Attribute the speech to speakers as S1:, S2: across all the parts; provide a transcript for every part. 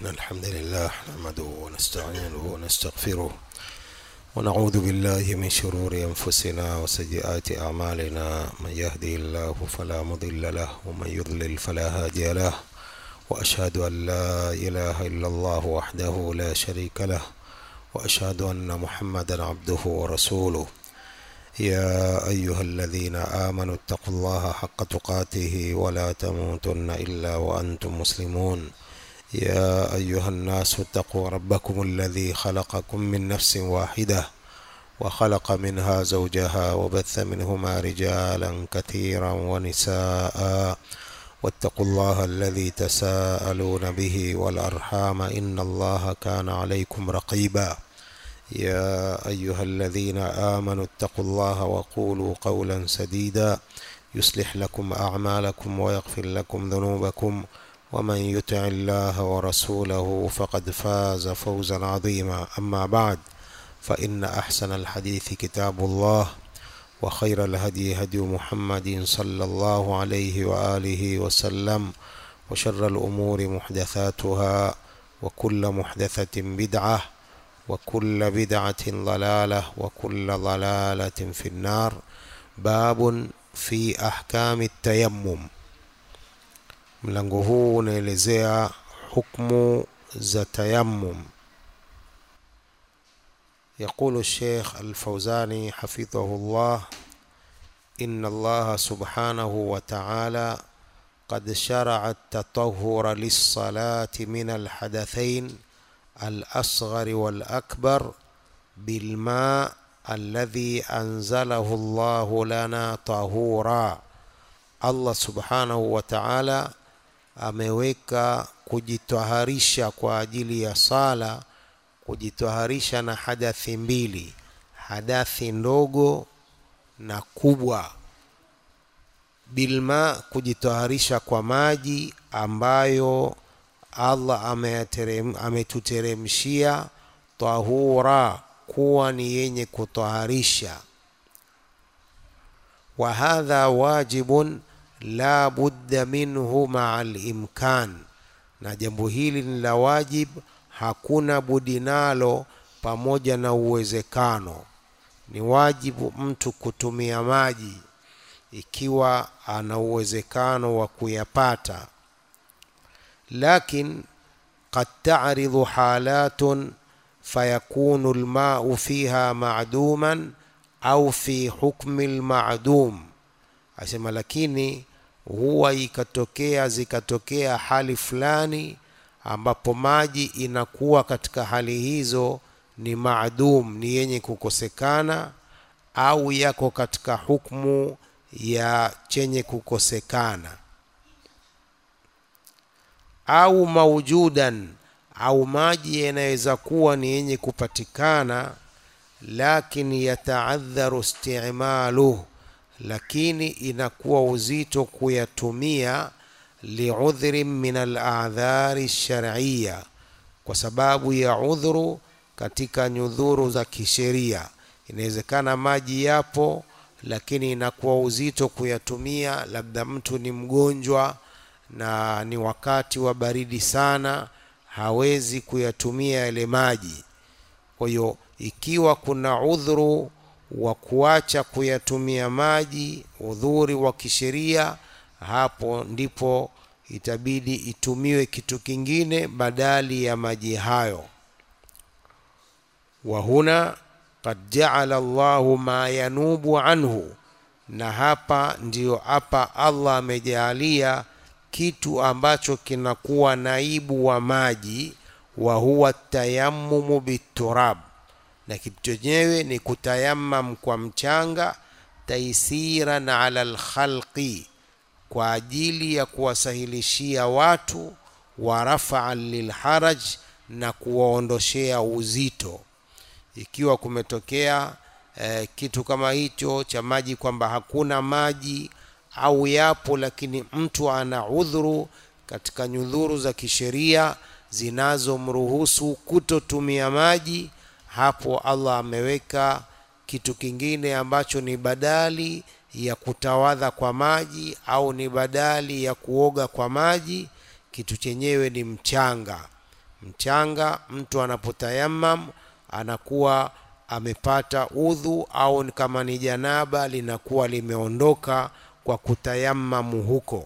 S1: الحمد لله نحمده ونستعينه ونستغفره ونعوذ بالله من شرور أنفسنا وسيئات أعمالنا من يهدي الله فلا مضل له ومن يضلل فلا هادي له وأشهد أن لا إله إلا الله وحده لا شريك له وأشهد أن محمدا عبده ورسوله يا أيها الذين آمنوا اتقوا الله حق تقاته ولا تموتن إلا وأنتم مسلمون يا أيها الناس اتقوا ربكم الذي خلقكم من نفس واحدة وخلق منها زوجها وبث منهما رجالا كثيرا ونساء واتقوا الله الذي تساءلون به والأرحام إن الله كان عليكم رقيبا يا أيها الذين آمنوا اتقوا الله وقولوا قولا سديدا يصلح لكم أعمالكم ويغفر لكم ذنوبكم ومن يطع الله ورسوله فقد فاز فوزا عظيما أما بعد فإن أحسن الحديث كتاب الله وخير الهدي هدي محمد صلى الله عليه وآله وسلم وشر الأمور محدثاتها وكل محدثة بدعة وكل بدعة ضلالة وكل ضلالة في النار باب في أحكام التيمم mlango huu unaelezea hukmu za tayammum يقول الشيخ الفوزاني حفظه الله إن الله سبحانه وتعالى قد شرع التطهر للصلاة من الحدثين الأصغر والأكبر بالماء الذي أنزله الله لنا طهورا Allah subhanahu wa ta'ala ameweka kujitaharisha kwa ajili ya sala kujitaharisha na hadathi mbili hadathi ndogo na kubwa bilma kujitaharisha kwa maji ambayo Allah ametuteremshia tahura kuwa ni yenye kutaharisha wa hadha wajibun la budda minhu maa alimkan, na jambo hili ni la wajib, hakuna budi nalo pamoja na uwezekano. Ni wajibu mtu kutumia maji ikiwa ana uwezekano wa kuyapata, lakin qad ta'ridhu halatun fayakunu alma'u fiha ma'duman au fi hukmi almadum, asema lakini huwa ikatokea zikatokea hali fulani ambapo maji inakuwa katika hali hizo ni maadum, ni yenye kukosekana au yako katika hukmu ya chenye kukosekana au maujudan, au maji yanaweza kuwa ni yenye kupatikana lakin yataadharu istimaluh, lakini inakuwa uzito kuyatumia liudhrin min aladhari shar'iyya, kwa sababu ya udhuru katika nyudhuru za kisheria. Inawezekana maji yapo, lakini inakuwa uzito kuyatumia, labda mtu ni mgonjwa na ni wakati wa baridi sana, hawezi kuyatumia yale maji. Kwa hiyo ikiwa kuna udhuru wa kuacha kuyatumia maji, udhuri wa kisheria, hapo ndipo itabidi itumiwe kitu kingine badali ya maji hayo. wa huna qad jaala Allahu ma yanubu anhu, na hapa ndiyo hapa Allah amejaalia kitu ambacho kinakuwa naibu wa maji, wa huwa tayammumu biturab na kitu chenyewe ni kutayamam kwa mchanga, taisiran ala lkhalqi, kwa ajili ya kuwasahilishia watu, wa rafaan lilharaj, na kuwaondoshea uzito. Ikiwa kumetokea eh, kitu kama hicho cha maji, kwamba hakuna maji au yapo, lakini mtu ana udhuru katika nyudhuru za kisheria zinazomruhusu kutotumia maji hapo Allah ameweka kitu kingine ambacho ni badali ya kutawadha kwa maji au ni badali ya kuoga kwa maji. Kitu chenyewe ni mchanga. mchanga mtu anapotayamam anakuwa amepata udhu au kama ni janaba linakuwa limeondoka kwa kutayammamu huko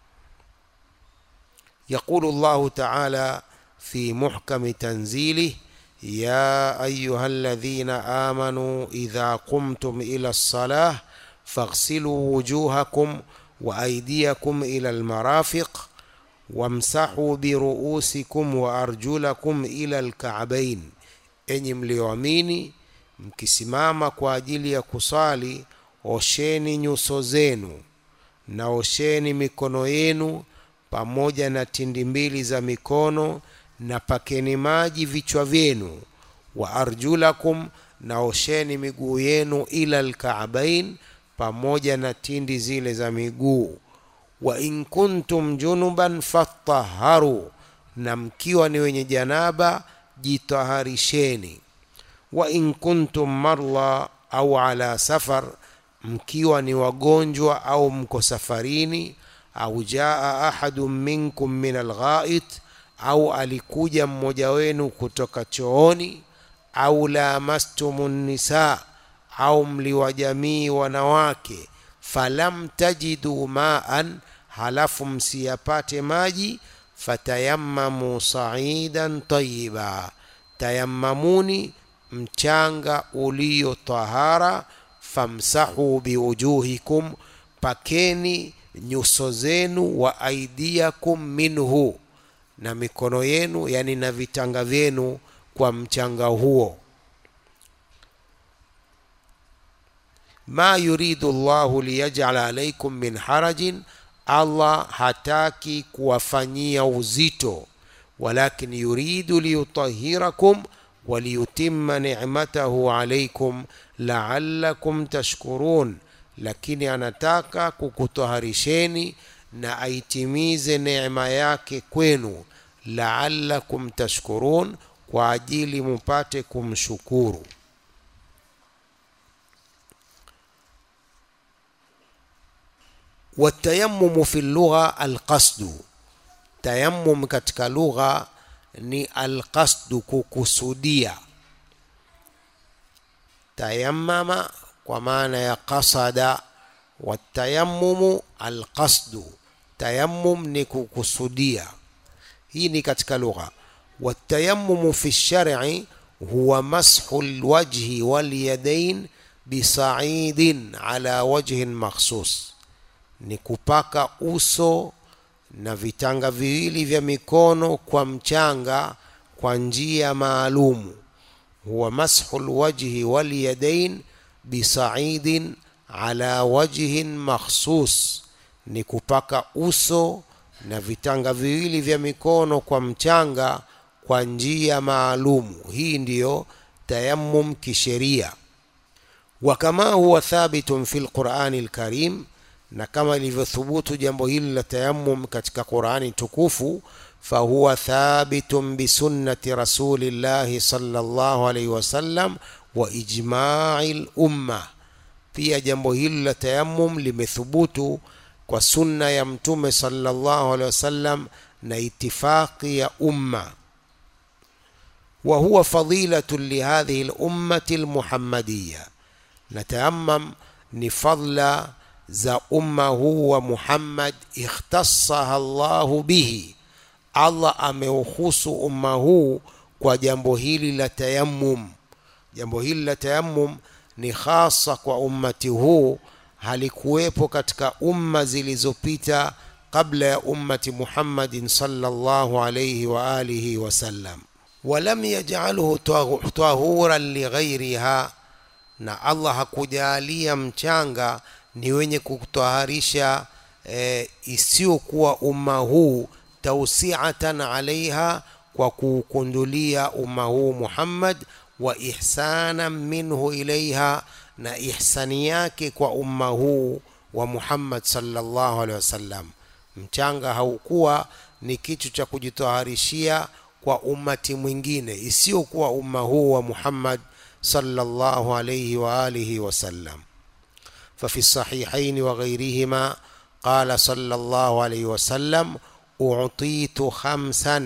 S1: يقول الله تعالى في محكم تنزيله يا ايها الذين امنوا اذا قمتم الى الصلاه فاغسلوا وجوهكم وايديكم الى المرافق wamsahu biruusikum wa arjulakum ila alkaabain, enyi mlioamini, mkisimama kwa ajili ya kusali, osheni nyuso zenu na osheni mikono yenu pamoja na tindi mbili za mikono, na pakeni maji vichwa vyenu, wa arjulakum, na osheni miguu yenu ila alkaabain, pamoja na tindi zile za miguu wa in kuntum junuban fatahharu, na mkiwa ni wenye janaba jitaharisheni. Wa in kuntum marla au ala safar, mkiwa ni wagonjwa au mko safarini. Au jaa ahadun minkum min alghait, au alikuja mmoja wenu kutoka chooni. Au lamastumun nisa, au mliwajamii wanawake falam tajidu maan, halafu msiyapate maji, fatayammamu saidan tayiba, tayammamuni mchanga ulio tahara, famsahu biwujuhikum, pakeni nyuso zenu, wa aidiakum minhu, na mikono yenu, yani na vitanga vyenu kwa mchanga huo. ma yuridu llahu liyajala alaikum min harajin, Allah hataki kuwafanyia uzito, walakin yuridu liyutahhirakum waliyutimma ni'matahu alaikum la'allakum tashkurun, lakini anataka kukutaharisheni na aitimize neema yake kwenu, la'allakum tashkurun, kwa ajili mupate kumshukuru. Watayamumu fi lugha alqasdu, tayammum katika lugha ni alqasdu, kukusudia. Tayammama kwa maana ya qasada, watayamumu alqasdu, tayammum ni kukusudia. Hii ni katika lugha. Watayamumu fi lshar'i huwa mashu lwajhi walyadain bisaidin ala wajhin makhsus ni kupaka uso na vitanga viwili vya mikono kwa mchanga kwa njia maalumu. Huwa mashu lwajhi walyadain bisaidin ala wajhin makhsus, ni kupaka uso na vitanga viwili vya mikono kwa mchanga kwa njia maalumu. Hii ndiyo tayammum kisheria. Wa kama huwa thabitun fi lqurani lkarim na kama ilivyothubutu jambo hili la tayammum katika Qur'ani tukufu, fahuwa thabitun bisunnati rasulillahi sallallahu alaihi wasallam wa ijma'i lumma. Pia jambo hili la tayammum limethubutu kwa sunna ya Mtume sallallahu alaihi wasallam na itifaqi ya umma. Wa huwa fadilatun lihadhihi lummati lmuhammadiya, na tayammum ni fadla za umma huu wa Muhammad, ikhtassaha Allahu bihi, Allah ameuhusu umma huu kwa jambo hili la tayammum. Jambo hili la tayammum ni hasa kwa ummati huu, halikuwepo katika umma zilizopita kabla ya ummati Muhammadin sallallahu alayhi wa alihi wasallam. Walam yaj'alhu tahuran lighairiha, na Allah hakujalia mchanga ni wenye kutaharisha e, isiyokuwa umma huu tausiatan alaiha, kwa kuukundulia umma huu Muhammad, wa ihsanan minhu ilaiha, na ihsani yake kwa umma huu wa Muhammad sallallahu alaihi wasallam. Mchanga haukuwa ni kitu cha kujitaharishia kwa ummati mwingine isiyokuwa umma huu wa Muhammad sallallahu alaihi wa alihi wasallam. ففي الصحيحين وغيرهما قال صلى الله عليه وسلم أعطيت خمسا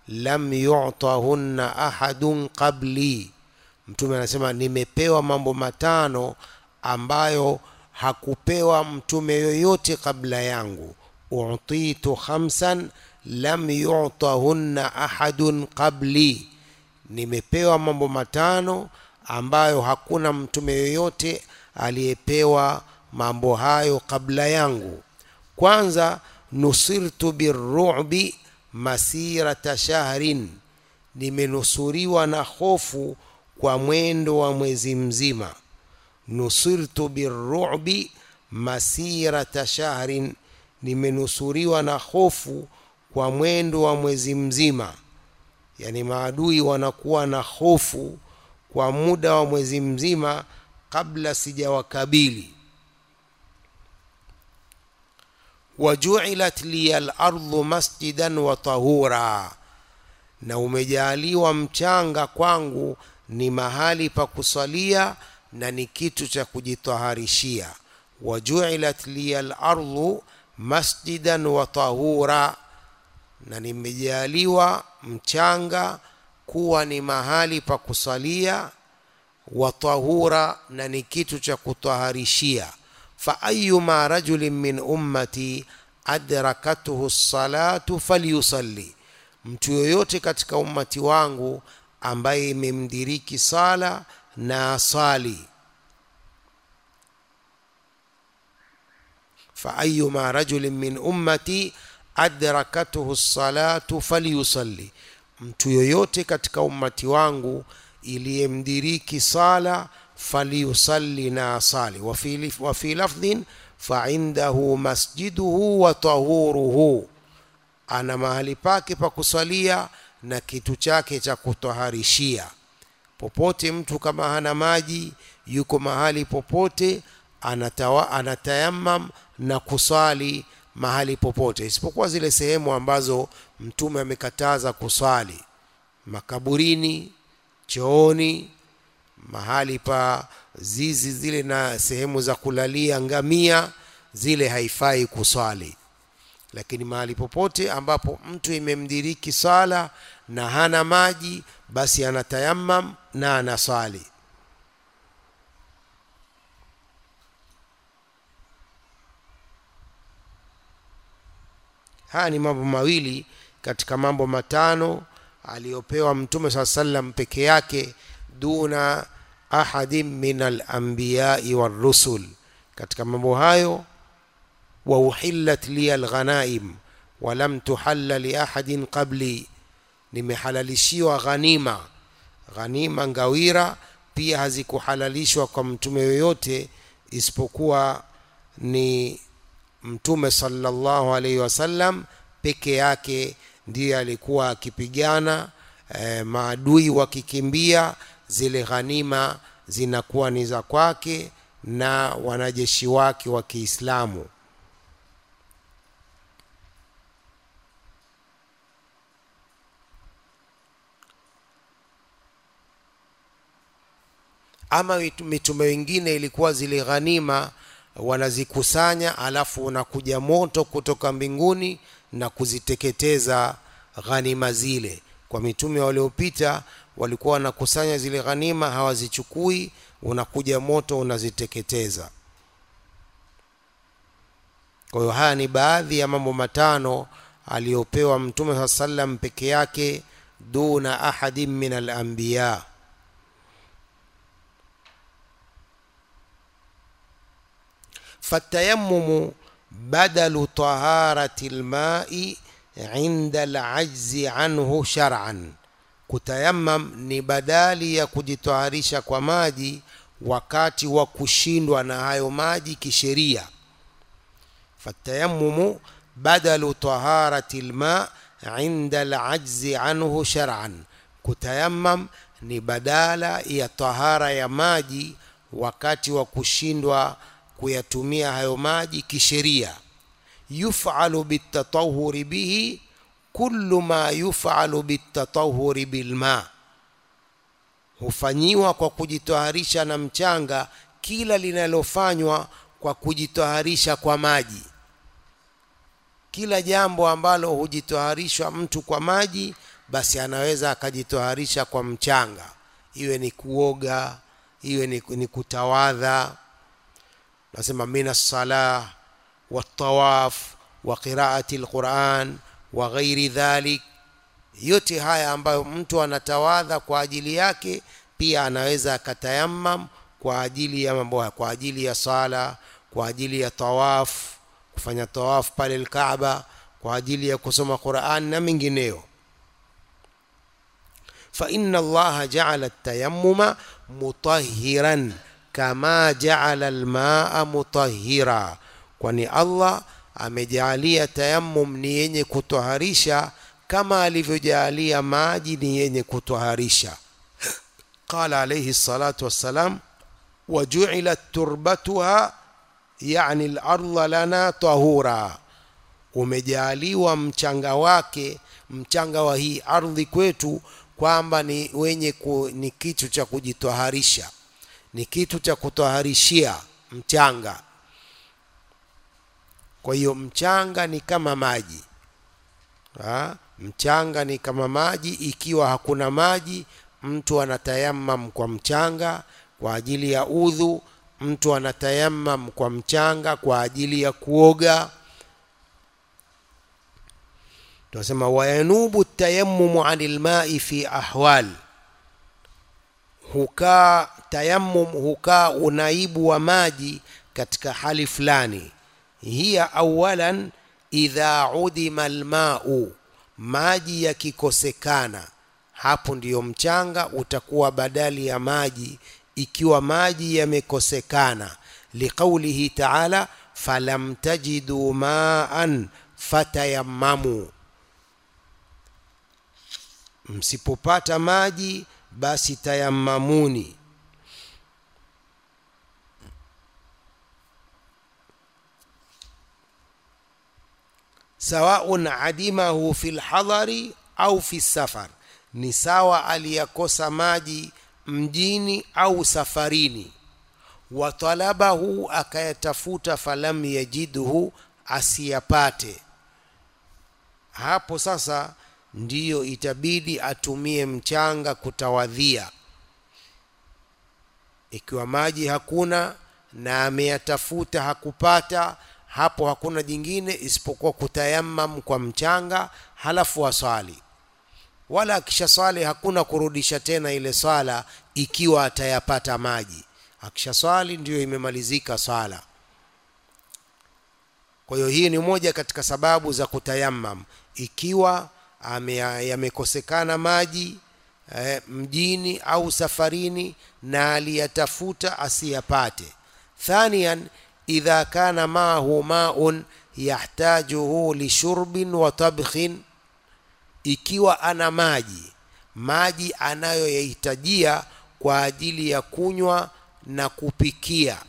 S1: lam yu'tahunna ahadun qabli mtume anasema nimepewa mambo matano ambayo hakupewa mtume yoyote kabla yangu utitu khamsan lam yu'tahunna ahadun qabli nimepewa mambo matano ambayo hakuna mtume yoyote aliyepewa mambo hayo kabla yangu kwanza nusirtu birru'bi masirata shahrin nimenusuriwa na hofu kwa mwendo wa mwezi mzima nusirtu birru'bi masirata shahrin nimenusuriwa na hofu kwa mwendo wa mwezi mzima yani maadui wanakuwa na hofu kwa muda wa mwezi mzima kabla sijawakabili wajuilat liya lardhu masjidan wa tahura na umejaaliwa mchanga kwangu ni mahali pa kusalia na ni kitu cha kujitaharishia wajuilat liya lardhu masjidan wa tahura na nimejaliwa mchanga kuwa ni mahali pa kusalia wa tahura na ni kitu cha kutaharishia fa ayuma rajulin min ummati adrakathu salatu falyusalli mtu yoyote katika ummati wangu ambaye imemdiriki sala na asali fa ayuma rajulin min ummati adrakathu salatu falyusalli mtu yoyote katika ummati wangu iliyemdiriki sala falyusalli na asali wa fi lafdhin faindahu masjiduhu wa tahuruhu ana mahali pake pa kusalia na kitu chake cha kutaharishia popote mtu kama hana maji yuko mahali popote anatawa, anatayamam na kusali mahali popote isipokuwa zile sehemu ambazo mtume amekataza kusali makaburini chooni mahali pa zizi zile na sehemu za kulalia ngamia zile haifai kuswali lakini mahali popote ambapo mtu imemdiriki sala na hana maji basi anatayamam na anaswali haya ni mambo mawili katika mambo matano aliyopewa mtume saa sallam peke yake duna ahadin min alambiyai warusul katika mambo hayo wauhillat liya alghanaim walam tuhalla liahadin qabli nimehalalishiwa ghanima ghanima ngawira pia hazikuhalalishwa kwa mtume yoyote isipokuwa ni mtume sallallahu alaihi wasallam peke yake ndiye alikuwa akipigana e, maadui wakikimbia zile ghanima zinakuwa ni za kwake na wanajeshi wake wa Kiislamu ama mitume wengine ilikuwa zile ghanima wanazikusanya alafu unakuja moto kutoka mbinguni na kuziteketeza ghanima zile kwa mitume waliopita walikuwa wanakusanya zile ghanima hawazichukui unakuja moto unaziteketeza kwa hiyo haya ni baadhi ya mambo matano aliyopewa mtume saa sallam peke yake duna ahadin min alambiya فالتيمم بدل طهارة الماء عند العجز عنه شرعا kutayamam ni badali ya kujitaharisha kwa maji wakati wa kushindwa na hayo maji kisheria fatayamumu badalu taharati lma inda alajzi anhu shar'an kutayamam ni badala ya tahara ya maji wakati wa kushindwa kuyatumia hayo maji kisheria yufalu bitatahuri bihi kullu ma yufalu bitatahuri bilma hufanyiwa kwa kujitaharisha na mchanga kila linalofanywa kwa kujitaharisha kwa maji kila jambo ambalo hujitaharishwa mtu kwa maji basi anaweza akajitoharisha kwa mchanga iwe ni kuoga iwe ni, ni kutawadha nasema min alsalah waltawaf wa qiraati lquran wa ghairi dhalik yote haya ambayo mtu anatawadha kwa ajili yake pia anaweza akatayammam kwa ajili ya mambo haya kwa ajili ya sala kwa ajili ya tawaf kufanya tawaf pale alkaaba kwa ajili ya kusoma quran na mengineyo فإن الله جعل التيمم مطهرا كما جعل الماء مطهرا kwani Allah amejalia tayammum ni yenye kutoharisha kama alivyojalia maji ni yenye kutoharisha qala alayhi salatu wassalam waju'ilat turbatuha yani al-ardha lana tahura umejaliwa mchanga wake mchanga wa hii ardhi kwetu kwamba ni wenye ku, ni kitu cha kujitoharisha ni kitu cha kutoharishia mchanga kwa hiyo mchanga ni kama maji ha? mchanga ni kama maji ikiwa hakuna maji mtu anatayamam kwa mchanga kwa ajili ya udhu mtu anatayamam kwa mchanga kwa ajili ya kuoga tunasema wayanubu tayammumu anil mai fi ahwal hukaa tayammum hukaa unaibu wa maji katika hali fulani hiya awalan idha udima almau maji yakikosekana hapo ndiyo mchanga utakuwa badali ya maji ikiwa maji yamekosekana liqaulihi taala falam tajidu maan fatayammamu msipopata maji basi tayammamuni sawaun adimahu fi lhadhari au fi safar ni sawa aliyakosa maji mjini au safarini watalabahu akayatafuta falam yajidhu asiyapate hapo sasa ndiyo itabidi atumie mchanga kutawadhia ikiwa maji hakuna na ameyatafuta hakupata hapo hakuna jingine isipokuwa kutayamam kwa mchanga halafu aswali wala akisha swali hakuna kurudisha tena ile swala ikiwa atayapata maji akisha swali ndiyo imemalizika swala kwa hiyo hii ni moja katika sababu za kutayamam ikiwa yamekosekana maji eh, mjini au safarini na aliyatafuta asiyapate thanian idha kana maahu maun yahtajuhu lishurbin wa tabkhin ikiwa ana maji maji anayoyahitajia kwa ajili ya kunywa na kupikia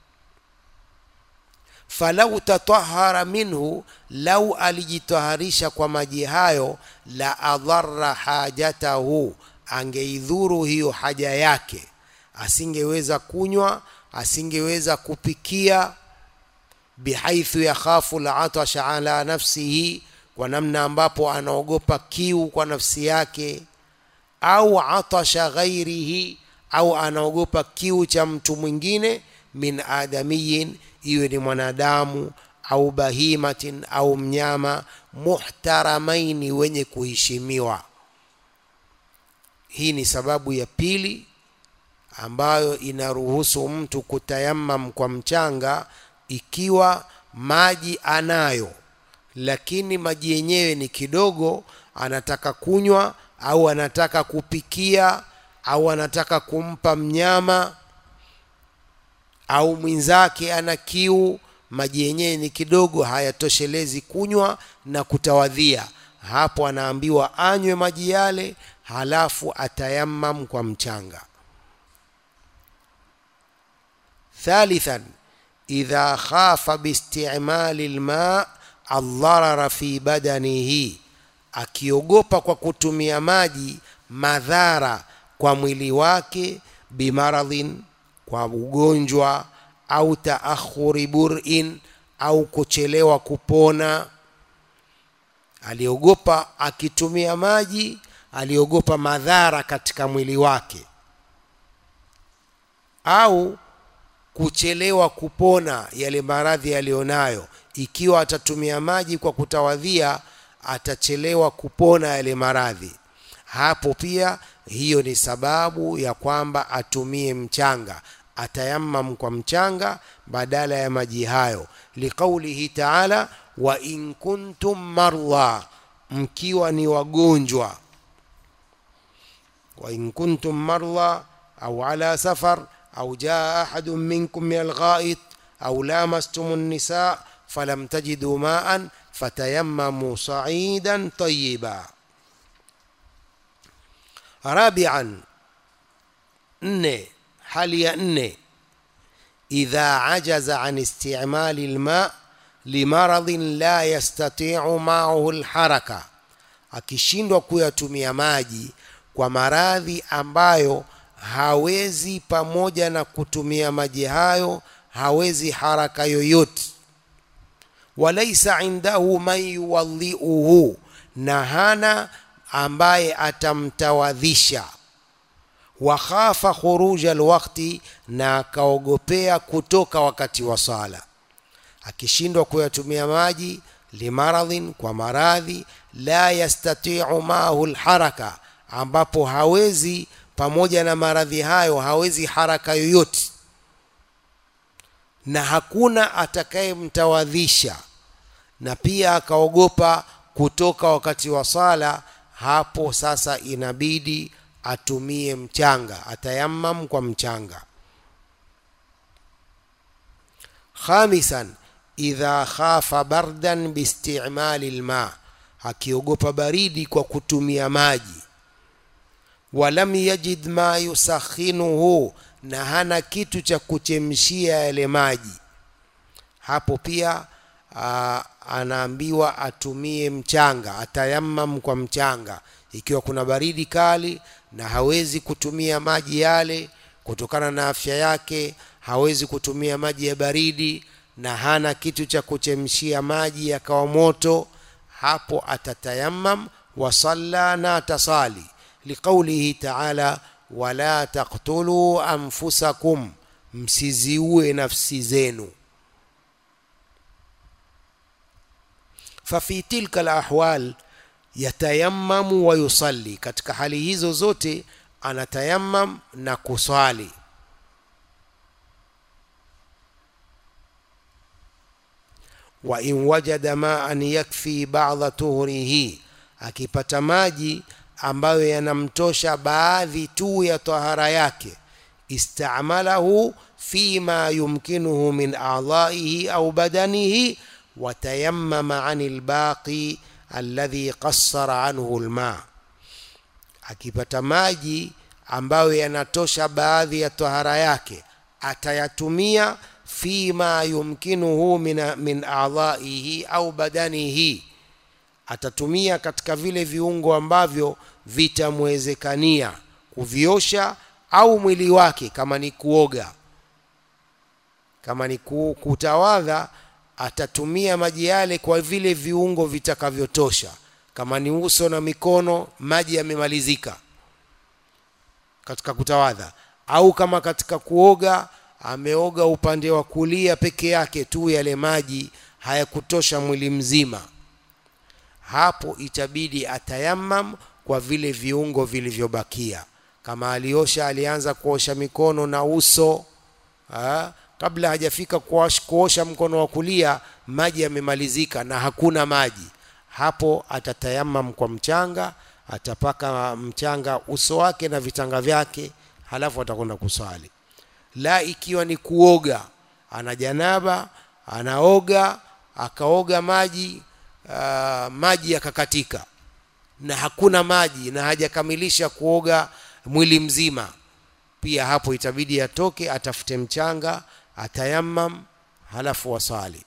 S1: falau tatahara minhu lau alijitaharisha kwa maji hayo la adhara hajatahu angeidhuru hiyo haja yake asingeweza kunywa asingeweza kupikia bihaithu yakhafu latasha ala nafsihi kwa namna ambapo anaogopa kiu kwa nafsi yake au atasha ghairihi au anaogopa kiu cha mtu mwingine min adamiyin iwe ni mwanadamu au bahimatin au mnyama muhtaramaini wenye kuheshimiwa hii ni sababu ya pili ambayo inaruhusu mtu kutayamam kwa mchanga ikiwa maji anayo lakini maji yenyewe ni kidogo anataka kunywa au anataka kupikia au anataka kumpa mnyama au mwenzake ana kiu maji yenyewe ni kidogo hayatoshelezi kunywa na kutawadhia hapo anaambiwa anywe maji yale halafu atayamam kwa mchanga thalithan idha khafa biistimali lma aldharara fi badanihi akiogopa kwa kutumia maji madhara kwa mwili wake bimaradhin kwa ugonjwa au taakhuri burin au kuchelewa kupona aliogopa akitumia maji aliogopa madhara katika mwili wake au kuchelewa kupona yale maradhi aliyonayo ikiwa atatumia maji kwa kutawadhia atachelewa kupona yale maradhi hapo pia hiyo ni sababu ya kwamba atumie mchanga atayamam kwa mchanga badala ya maji hayo liqaulihi taala wa in kuntum mardha mkiwa ni wagonjwa wa in kuntum mardha au ala safar au jaa ahadun minkum min alghait au lamastum النساء فلم تجدوا ماء فتيمموا صعيدا طيبا رابعا nne hali ya nne idha ajaza an istimali lma limaradhin la yastatiu maahu lharaka akishindwa kuyatumia maji kwa maradhi ambayo hawezi pamoja na kutumia maji hayo hawezi haraka yoyote walaisa indahu man yuwadhiuhu na hana ambaye atamtawadhisha wakhafa khuruja alwakti na akaogopea kutoka wakati wa sala akishindwa kuyatumia maji limaradhin kwa maradhi la yastatiu maahu lharaka ambapo hawezi pamoja na maradhi hayo hawezi haraka yoyote na hakuna atakayemtawadhisha na pia akaogopa kutoka wakati wa sala hapo sasa inabidi atumie mchanga atayamam kwa mchanga khamisan idha khafa bardan biistimali lma akiogopa baridi kwa kutumia maji walam yajid ma yusakhinuhu na hana kitu cha kuchemshia yale maji hapo pia aa, anaambiwa atumie mchanga atayamam kwa mchanga ikiwa kuna baridi kali na hawezi kutumia maji yale kutokana na afya yake hawezi kutumia maji ya baridi na hana kitu cha kuchemshia maji yakawa moto hapo atatayamam wasalla na atasali liqaulihi taala wala taktuluu anfusakum msiziue nafsi zenu fafi tilka lahwal yatayammamu wa yusalli katika hali hizo zote anatayammam na kuswali wa in wajada maan yakfi ba'dha tuhrihi akipata maji ambayo yanamtosha baadhi tu ya tahara yake istamalahu fima yumkinuhu min a'dha'ihi au badanihi watayammama 'anil baqi alladhi qassara anhu alma akipata maji ambayo yanatosha baadhi ya tahara yake atayatumia fima yumkinuhu min, min a'dha'ihi au badanihi atatumia katika vile viungo ambavyo vitamwezekania kuviosha au mwili wake kama ni kuoga kama ni kutawadha atatumia maji yale kwa vile viungo vitakavyotosha kama ni uso na mikono maji yamemalizika katika kutawadha au kama katika kuoga ameoga upande wa kulia peke yake tu yale maji hayakutosha mwili mzima hapo itabidi atayamam kwa vile viungo vilivyobakia kama aliosha alianza kuosha mikono na uso ha? kabla hajafika kuosha mkono wa kulia maji yamemalizika na hakuna maji hapo atatayamam kwa mchanga atapaka mchanga uso wake na vitanga vyake halafu atakwenda kuswali la ikiwa ni kuoga ana janaba anaoga akaoga maji uh, maji yakakatika na hakuna maji na hajakamilisha kuoga mwili mzima pia hapo itabidi atoke atafute mchanga atayamam halafu wasali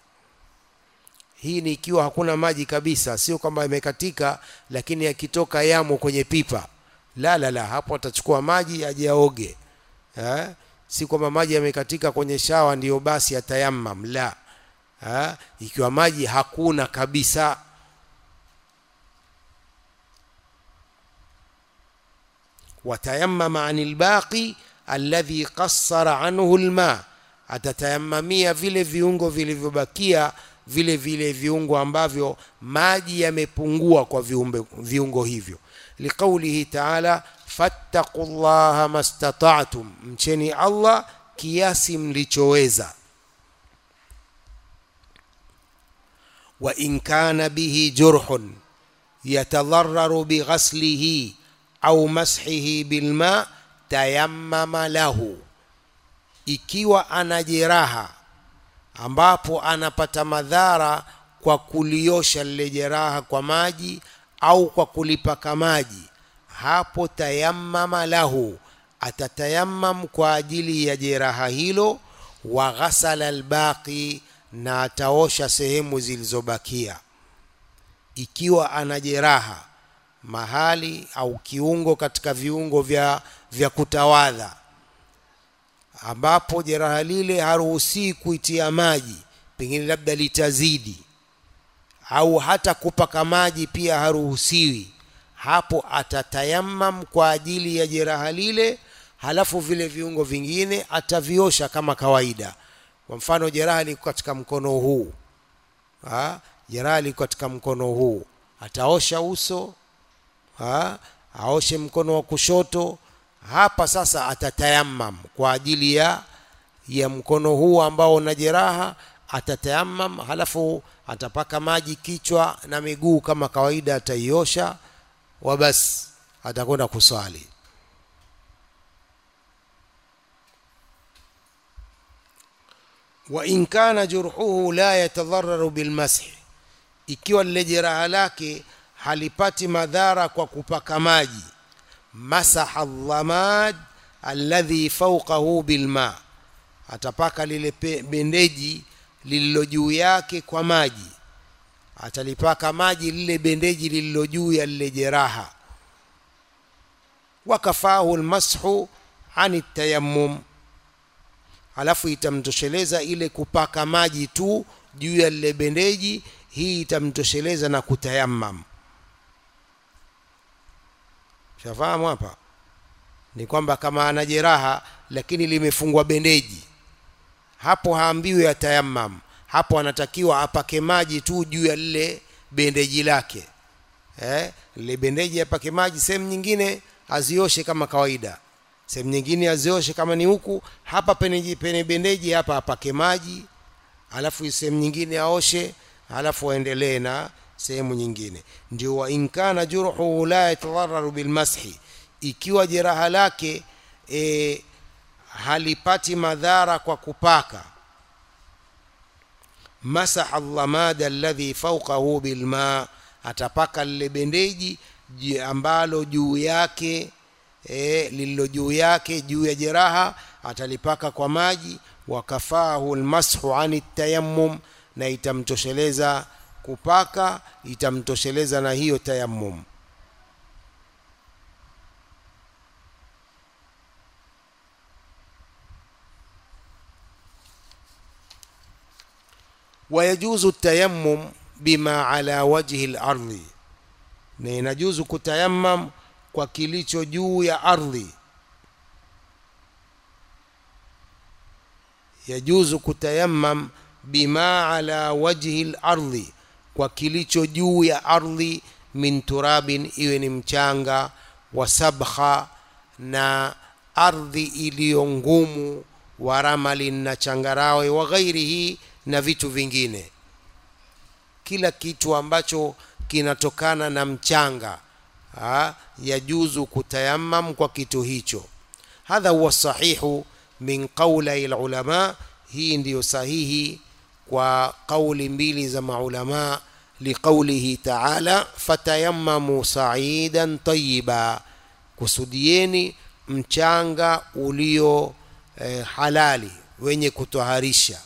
S1: hii ni ikiwa hakuna maji kabisa sio kwamba yamekatika lakini yakitoka yamo kwenye pipa la la la hapo atachukua maji aje aoge eh? si kwamba maji yamekatika kwenye shawa ndiyo basi atayamam la ha? ikiwa maji hakuna kabisa watayamama ani lbaqi alladhi qassara anhu lma atatayamamia vile viungo vilivyobakia vile vile viungo ambavyo maji yamepungua kwa viumbe, viungo hivyo liqaulihi taala fattaqu llaha mastata'tum mcheni allah kiasi mlichoweza wa in kana bihi jurhun yatadhararu bighaslihi au mashihi bilma tayammama lahu ikiwa ana jeraha ambapo anapata madhara kwa kuliosha lile jeraha kwa maji au kwa kulipaka maji hapo tayammama lahu atatayammam kwa ajili ya jeraha hilo wa ghasala albaqi na ataosha sehemu zilizobakia ikiwa ana jeraha mahali au kiungo katika viungo vya, vya kutawadha ambapo jeraha lile haruhusii kuitia maji pengine labda litazidi au hata kupaka maji pia haruhusiwi hapo atatayamam kwa ajili ya jeraha lile halafu vile viungo vingine ataviosha kama kawaida kwa mfano jeraha liko katika mkono huu ha? jeraha liko katika mkono huu ataosha uso ha? aoshe mkono wa kushoto hapa sasa atatayamam kwa ajili ya ya mkono huu ambao una jeraha atatayamam halafu atapaka maji kichwa na miguu kama kawaida ataiosha wa basi atakwenda kuswali wa in kana jurhuhu la yatadhararu bilmashi ikiwa lile jeraha lake halipati madhara kwa kupaka maji masaha dhamad alladhi fawqahu bilma atapaka lile bendeji lililo juu yake kwa maji atalipaka maji lile bendeji lililo juu ya lile jeraha wakafahu lmashu ani tayammum alafu itamtosheleza ile kupaka maji tu juu ya lile bendeji hii itamtosheleza na kutayammam shafahamu hapa ni kwamba kama ana jeraha lakini limefungwa bendeji hapo haambiwi atayammam hapo anatakiwa apake maji tu juu ya lile bendeji lake eh, lile bendeji apake maji sehemu nyingine azioshe kama kawaida sehemu nyingine azioshe kama ni huku hapa pene, pene bendeji hapa apake maji alafu sehemu nyingine aoshe alafu aendelee na sehemu nyingine ndio wa inkana jurhuhu la yatadhararu bilmashi ikiwa jeraha lake e, halipati madhara kwa kupaka masaha dhamada alladhi fawqahu bilma atapaka lile bendeji ambalo juu yake e, lililo juu yake juu ya jeraha atalipaka kwa maji wakafahu lmashu ani tayammum na itamtosheleza kupaka itamtosheleza na hiyo tayammum wayajuzu tayammum bima ala wajhi lardhi na inajuzu kutayammam kwa kilicho juu ya ardhi yajuzu kutayammam bima ala wajhi lardhi kwa kilicho juu ya ardhi min turabin iwe ni mchanga wa sabkha na ardhi iliyo ngumu wa ramalin na changarawe wa ghairihi na vitu vingine kila kitu ambacho kinatokana na mchanga ha, yajuzu kutayammam kwa kitu hicho hadha huwa sahihu min qaulai lulama hii ndiyo sahihi kwa kauli mbili za maulama liqaulihi taala fatayammamu saidan tayiba kusudieni mchanga ulio eh, halali wenye kutoharisha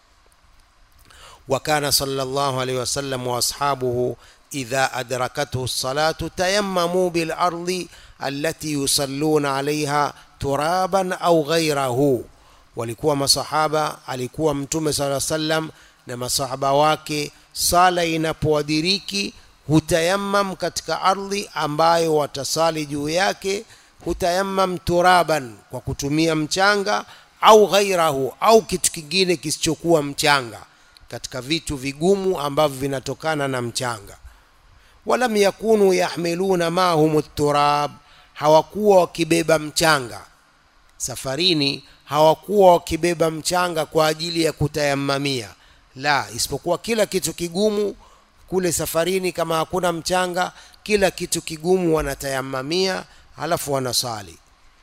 S1: وكان صلى الله عليه وسلم واصحابه اذا ادركته الصلاه تيمموا بالارض التي يصلون عليها ترابا او غيره walikuwa masahaba alikuwa mtume sala sallam na masahaba wake sala inapowadiriki hutayammam katika ardhi ambayo watasali juu yake
S2: hutayammam turaban kwa kutumia mchanga au ghairahu au kitu kingine kisichokuwa mchanga katika vitu vigumu ambavyo vinatokana na mchanga walam yakunu yahmiluna mahum turab hawakuwa wakibeba mchanga safarini hawakuwa wakibeba mchanga kwa ajili ya kutayamamia la isipokuwa kila kitu kigumu kule safarini kama hakuna mchanga kila kitu kigumu wanatayamamia halafu wanasali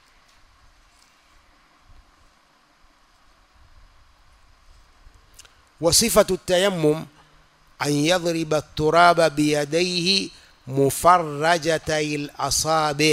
S2: وصفة التيمم أن يضرب التراب بيديه مفرجتي الأصابع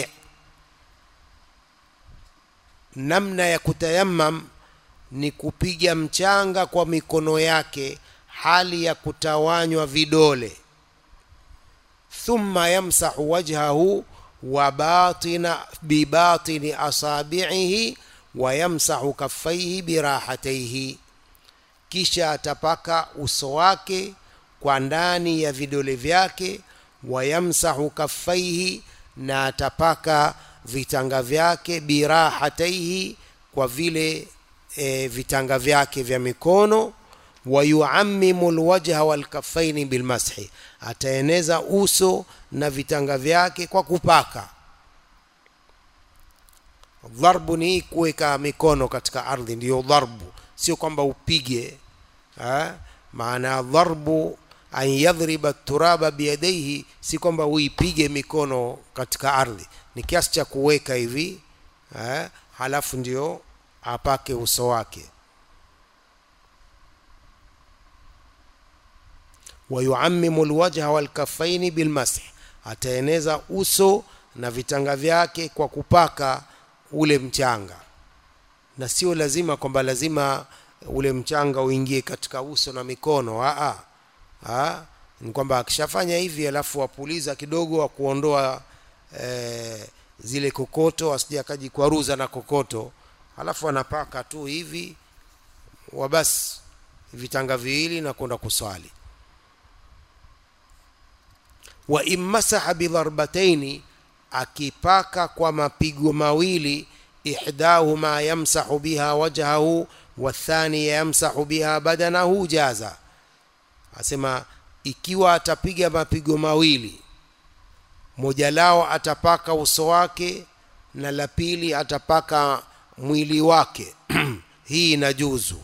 S2: namna ya kutayammam ni kupiga mchanga kwa mikono yake hali ya kutawanywa vidole thumma yamsahu wajhahu wa batina bibatini asabi'ihi wa yamsahu kaffaihi birahataihi kisha atapaka uso wake kwa ndani ya vidole vyake wayamsahu kaffaihi na atapaka vitanga vyake birahataihi kwa vile e, vitanga vyake vya mikono wayuammimu lwajha walkaffaini bilmashi ataeneza uso na vitanga vyake kwa kupaka dharbu ni kuweka mikono katika ardhi ndiyo dharbu sio kwamba upige ha? maana dharbu an yadhriba turaba biyadaihi si kwamba uipige mikono katika ardhi ni kiasi cha kuweka hivi ha? halafu ndio apake uso wake wayuammimu lwajha walkafaini bilmasih ataeneza uso na vitanga vyake kwa kupaka ule mchanga na sio lazima kwamba lazima ule mchanga uingie katika uso na mikono aa aa ni kwamba akishafanya hivi alafu wapuliza kidogo wa kuondoa e, zile kokoto asije akajikwaruza na kokoto alafu anapaka tu hivi wabasi vitanga viwili na kwenda kuswali wa immasaha bidharbataini akipaka kwa mapigo mawili ihdahuma yamsahu biha wajhahu wathaniya yamsahu biha badanahu jaza asema ikiwa atapiga mapigo mawili moja lao atapaka uso wake na la pili atapaka mwili wake hii inajuzu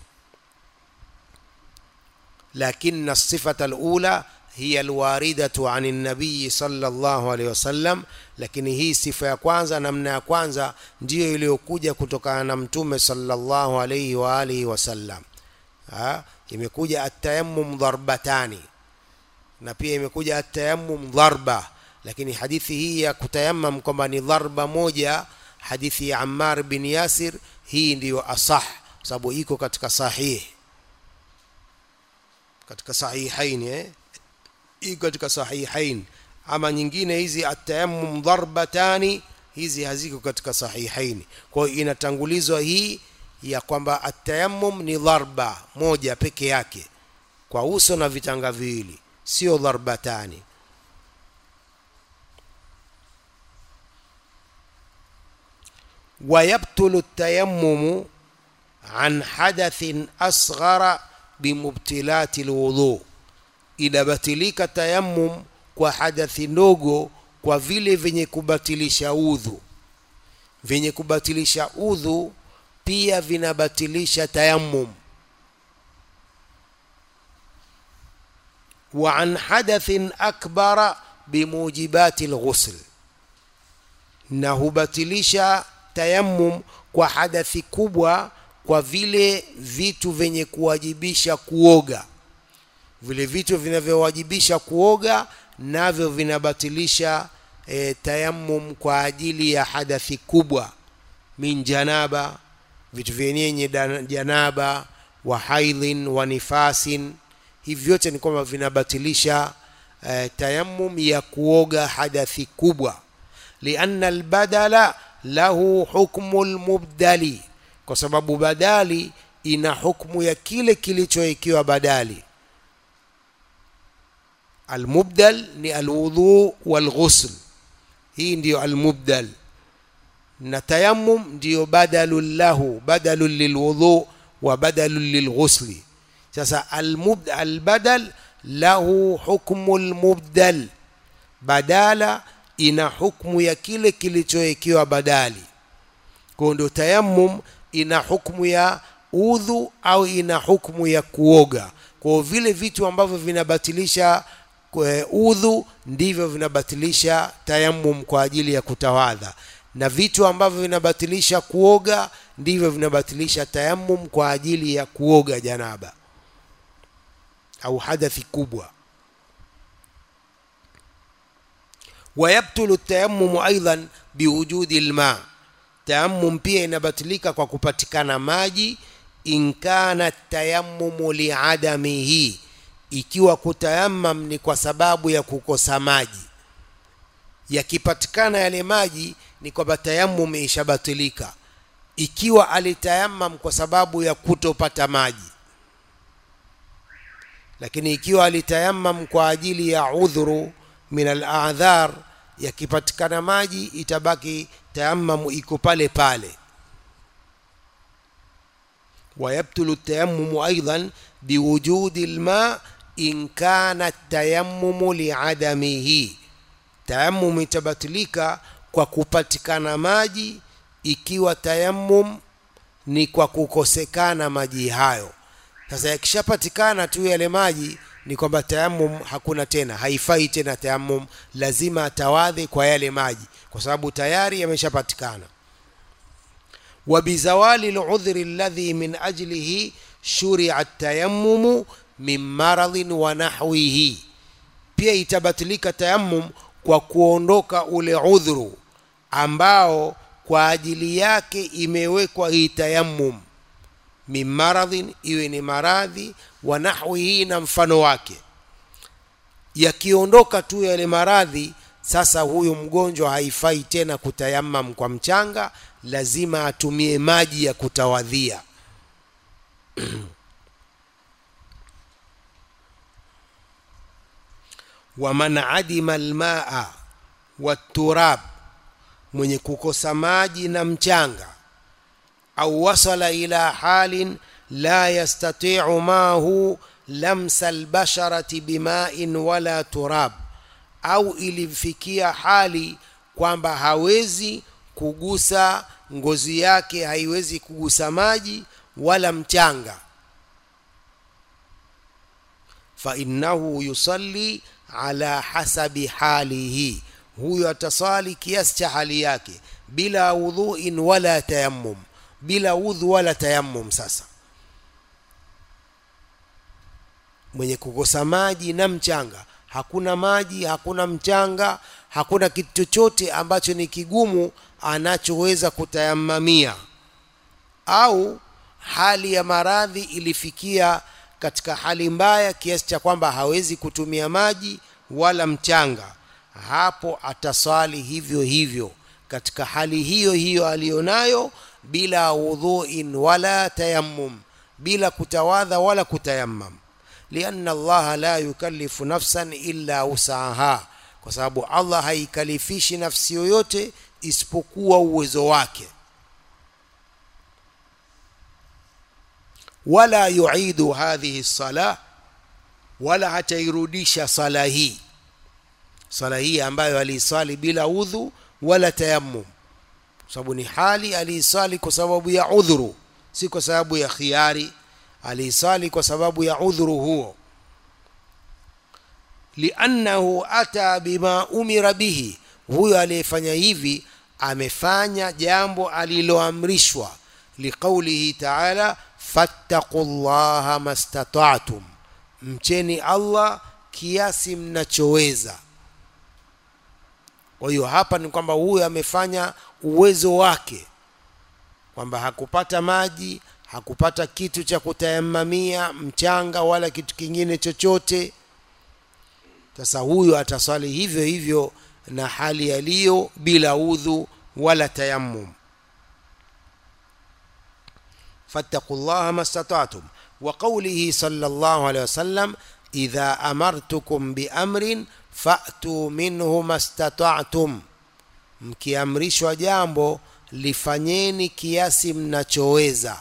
S2: lakini الصفة الأولى هي الواردة عن النبي صلى الله عليه وسلم lakini hii sifa ya kwanza namna ya kwanza ndiyo iliyokuja kutokana na mtume sallallahu alayhi wa alihi wasallam imekuja atayammum dharbatani na pia imekuja atayammum dharba lakini hadithi hii ya kutayammam kwamba ni dharba moja hadithi ya Ammar bin Yasir hii ndiyo asah sababu iko katika sahihi katika sahihain eh iko katika sahihain ama nyingine hizi atayammum dharbatani hizi haziko katika sahihaini kwa hiyo inatangulizwa hii ya kwamba atayammum ni dharba moja peke yake kwa uso na vitanga viwili sio dharbatani ويبطل التيمم عن حدث أصغر بمبتلات الوضوء inabatilika tayammum kwa hadathi ndogo kwa vile vyenye kubatilisha udhu vyenye kubatilisha udhu pia vinabatilisha tayammum wa an hadathin akbara bimujibati lghusl na hubatilisha tayammum kwa hadathi kubwa kwa vile vitu vyenye kuwajibisha kuoga vile vitu vinavyowajibisha kuoga navyo vinabatilisha e, tayammum kwa ajili ya hadathi kubwa min janaba vitu vyenyenye janaba wa haidhin wa nifasin hivi vyote ni kwamba vinabatilisha e, tayammum ya kuoga hadathi kubwa lianna albadala lahu hukmu lmubdali kwa sababu badali ina hukmu ya kile kilichowekiwa badali almubdal ni alwudhu walghusl hii ndiyo almubdal na tayammum ndiyo badalun lahu badalun lilwudhu wa badalun lilghusli sasa almub, albadal lahu hukmu lmubdal badala ina hukmu ya kile kilichowekewa badali kwa ndio tayammum ina hukmu ya udhu au ina hukmu ya kuoga kwa vile vitu ambavyo vinabatilisha udhu ndivyo vinabatilisha tayammum kwa ajili ya kutawadha na vitu ambavyo vinabatilisha kuoga ndivyo vinabatilisha tayammum kwa ajili ya kuoga janaba au hadathi kubwa wayabtulu tayammumu aidan biwujudi lma tayammum pia inabatilika kwa kupatikana maji in kana tayammumu liadamihi ikiwa kutayammam ni kwa sababu ya kukosa maji yakipatikana yale maji ni kwamba tayammum ishabatilika ikiwa alitayammam kwa sababu ya kutopata maji lakini ikiwa alitayammam kwa ajili ya udhuru min aladhar yakipatikana maji itabaki tayammamu iko pale pale ويبطل التيمم أيضا بوجود الماء إن كان التيمم لعدمه تيمم itabatilika kwa kupatikana maji ikiwa tayammum ni kwa kukosekana maji hayo sasa yakishapatikana tu yale maji ni kwamba tayammum hakuna tena haifai tena tayammum lazima atawadhe kwa yale maji kwa sababu tayari yameshapatikana وبزوال العذر الذي من أجله شرع التيمم من مرض ونحوه pia itabatilika tayammum kwa kuondoka ule udhuru ambao kwa ajili yake imewekwa hii tayammum min maradhin iwe ni maradhi wa nahwihi na mfano wake yakiondoka tu yale maradhi sasa huyu mgonjwa haifai tena kutayammam kwa mchanga lazima atumie maji ya kutawadhia waman adima almaa waturab mwenye kukosa maji na mchanga au wasala ila halin la yastatiu mahu lamsa albasharati bimain wala turab au ilimfikia hali kwamba hawezi kugusa ngozi yake haiwezi kugusa maji wala mchanga fa innahu yusalli ala hasabi halihi huyo atasali kiasi cha hali yake bila wudhuin wala tayammum bila udhu wala tayammum sasa mwenye kukosa maji na mchanga hakuna maji hakuna mchanga hakuna kitu chochote ambacho ni kigumu anachoweza kutayamamia au hali ya maradhi ilifikia katika hali mbaya kiasi cha kwamba hawezi kutumia maji wala mchanga hapo ataswali hivyo hivyo katika hali hiyo hiyo aliyonayo bila wudhuin wala tayammum bila kutawadha wala kutayammam lianna allaha la yukallifu nafsan illa usaha kwa sababu allah haikalifishi nafsi yoyote isipokuwa uwezo wake wala yuidu hadhihi sala wala hatairudisha sala hii sala hii ambayo aliisali bila udhu wala tayammum sababu ni hali aliisali kwa sababu ya udhuru si kwa sababu ya khiari aliisali kwa sababu ya udhuru huo liannahu ata bima umira bihi huyo aliyefanya hivi amefanya jambo aliloamrishwa liqaulihi taala fattaqu llaha mastata'tum mcheni allah kiasi mnachoweza kwa hiyo hapa ni kwamba huyo amefanya uwezo wake kwamba hakupata maji hakupata kitu cha kutayamamia mchanga wala kitu kingine chochote sasa huyo ataswali hivyo hivyo na hali yaliyo bila udhu wala tayammum فاتقوا الله ما استطعتم وقوله صلى الله عليه وسلم إذا أمرتكم بأمر فأتوا منه ما استطعتم mkiamrishwa jambo lifanyeni kiasi mnachoweza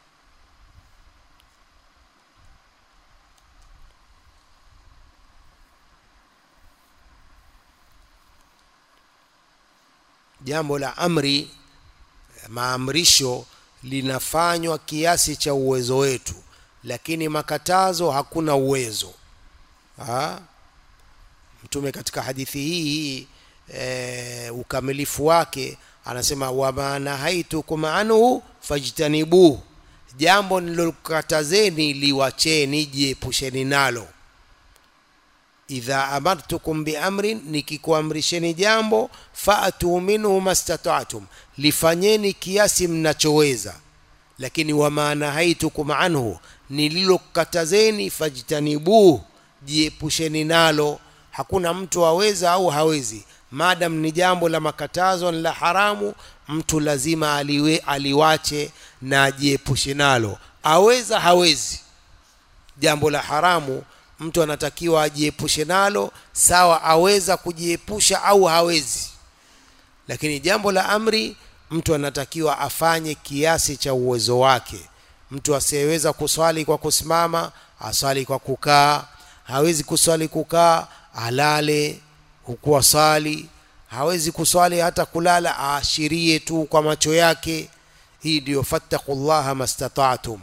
S2: jambo la amri maamrisho linafanywa kiasi cha uwezo wetu lakini makatazo hakuna uwezo ha? mtume katika hadithi hii hii e, ukamilifu wake anasema wama nahaitukum anhu fajtanibuhu jambo nilokatazeni liwacheni jiepusheni nalo idha amartukum biamrin nikikuamrisheni jambo faatuu minhu mastata'tum lifanyeni kiasi mnachoweza lakini wama nahaitukum anhu nililokatazeni fajtanibuhu jiepusheni nalo hakuna mtu aweza au hawezi madam ni jambo la makatazo la haramu mtu lazima aliwe, aliwache na ajiepushe nalo aweza hawezi jambo la haramu mtu anatakiwa ajiepushe nalo sawa aweza kujiepusha au hawezi lakini jambo la amri mtu anatakiwa afanye kiasi cha uwezo wake mtu asiyeweza kuswali kwa kusimama aswali kwa kukaa hawezi kuswali kukaa alale huku asali hawezi kuswali hata kulala aashirie tu kwa macho yake hii ndiyo fattaqullaha mastata'tum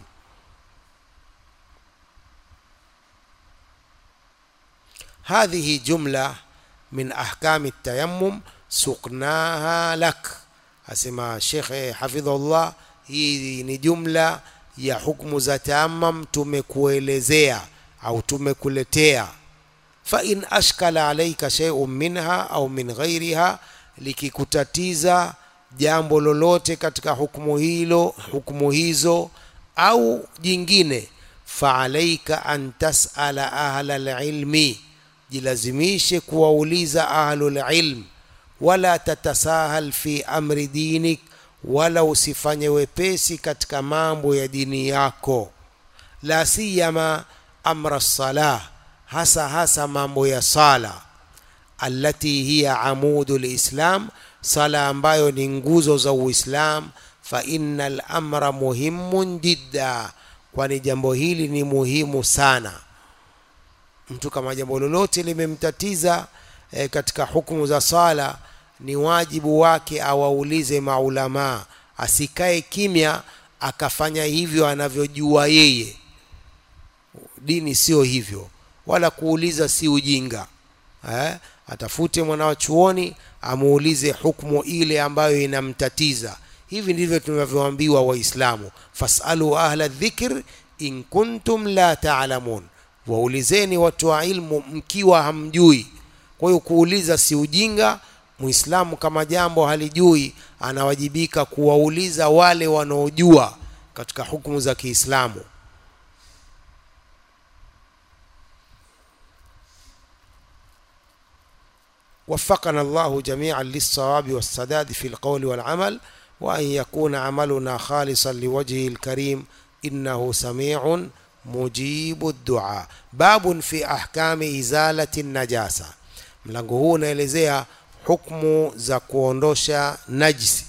S2: هذه جملة من أحكام التيمم سقناها لك أسمى الشيخ حفظه الله hii ni jumla ya hukumu za tayammum tumekuelezea au tumekuletea fa in ashkala alaika shay'un minha au min ghairiha likikutatiza jambo lolote katika hukumu hilo hukumu hizo au jingine fa alaika an tasala ahla alilmi jilazimishe kuwauliza ahlul ilm wala tatasahal fi amri dinik wala usifanye wepesi katika mambo ya dini yako la siyama amra salah hasa hasa mambo ya sala allati hiya amudu lislam sala ambayo ni nguzo za uislam fa inna lamra muhimun jidda kwani jambo hili ni muhimu sana mtu kama jambo lolote limemtatiza e, katika hukumu za sala ni wajibu wake awaulize maulamaa asikae kimya akafanya hivyo anavyojua yeye dini sio hivyo wala kuuliza si ujinga eh? atafute mwanao chuoni amuulize hukmu ile ambayo inamtatiza hivi ndivyo tunavyoambiwa waislamu fasalu ahla dhikr in kuntum la taalamun waulizeni watu wa ilmu mkiwa hamjui kwa hiyo kuuliza si ujinga muislamu kama jambo halijui anawajibika kuwauliza wale wanaojua katika hukumu za kiislamu وفقنا الله جميعا للصواب والسداد في القول والعمل وأن يكون عملنا خالصا لوجهه الكريم إنه سميع مجيب الدعاء باب في أحكام إزالة النجاسة mlango huu unaelezea hukmu za kuondosha najisi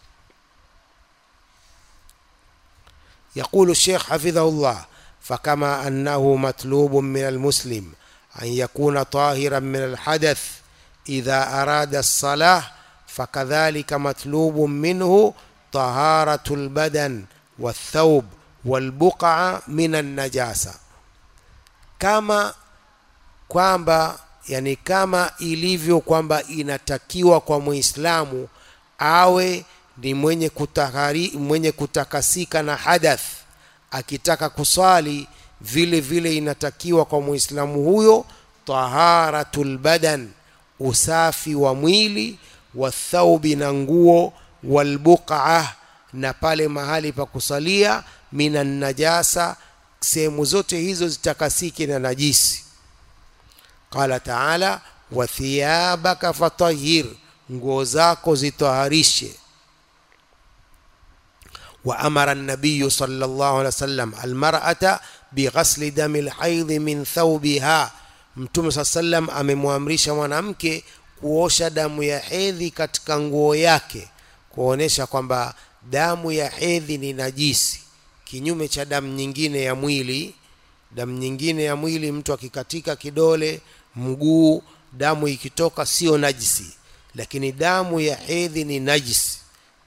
S2: يقول الشيخ حفظه الله فكما أنه مطلوب من المسلم أن يكون طاهرا من الحدث إذا أراد الصلاة فكذلك مطلوب منه طهارة البدن والثوب والبقعة من النجاسة كما kwamba yani kama ilivyo kwamba inatakiwa kwa muislamu awe ni mwenye, kutakari, mwenye kutakasika na hadath akitaka kusali vile vile inatakiwa kwa muislamu huyo taharatul badan usafi wa mwili wathaubi na nguo walbuqa na pale mahali pa kusalia minan najasa sehemu zote hizo zitakasike na najisi qala taala wa thiyabaka fatahir nguo zako zitaharishe وأمر النبي صلى الله عليه وسلم المرأة بغسل دم الحيض من ثوبها mtume saa sallam amemwamrisha mwanamke kuosha damu ya hedhi katika nguo yake kuonesha kwamba damu ya hedhi ni najisi kinyume cha damu nyingine ya mwili damu nyingine ya mwili mtu akikatika kidole mguu damu ikitoka sio najisi lakini damu ya hedhi ni najisi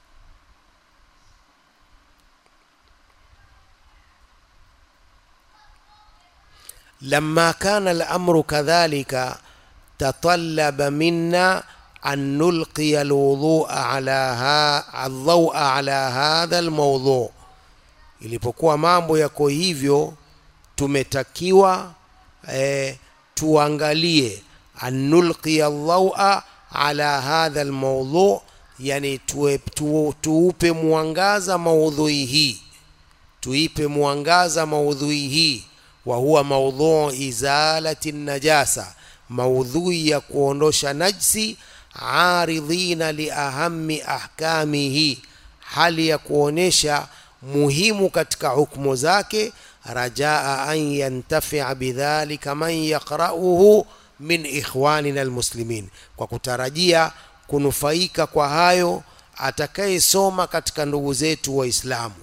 S2: لما كان الأمر كذلك تطلب منا أن نلقي الوضوء على ها الضوء على هذا الموضوع ilipokuwa mambo yako hivyo tumetakiwa eh, tuangalie anulqiya dhaua ala hadha almawdhu yani tuwe, tu, tuupe mwangaza maudhui hii tuipe mwangaza maudhui hii wa huwa maudhuu izalati najasa maudhui ya kuondosha najsi aridhina liahami ahkamihi hali ya kuonesha muhimu katika hukumu zake rajaa an yantafia bidhalika man yaqrauhu min ikhwanina almuslimin kwa kutarajia kunufaika kwa hayo atakayesoma katika ndugu zetu waislamu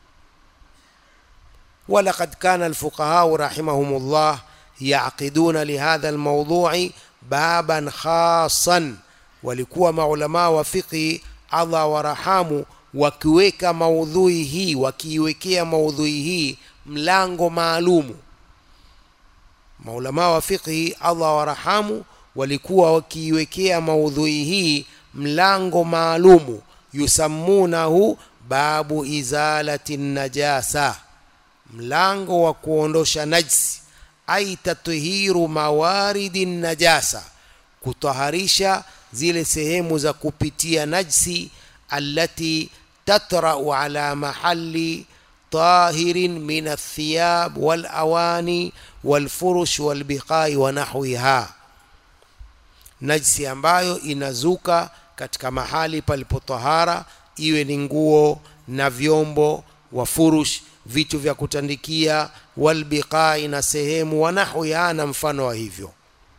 S2: ولقد كان الفقهاء رحمهم الله يعقدون لهذا الموضوع بابا خاصا walikuwa maulamaa wa fiqhi allah warahamu wakiweka maudhui hii wakiiwekea maudhui hii mlango maalumu maulamaa wa fiqhi allah warahamu walikuwa wakiiwekea maudhui hii mlango maalumu yusammunahu babu izalati najasa mlango wa kuondosha najsi ai tathiru mawaridi najasa kutaharisha zile sehemu za kupitia najsi allati tatrau ala mahali tahirin min althiyab walawani walfurush walbiqai wa nahwiha najsi ambayo inazuka katika mahali palipotahara iwe ni nguo na vyombo wa furush vitu vya kutandikia walbiqai na sehemu wa nahwiha na mfano wa hivyo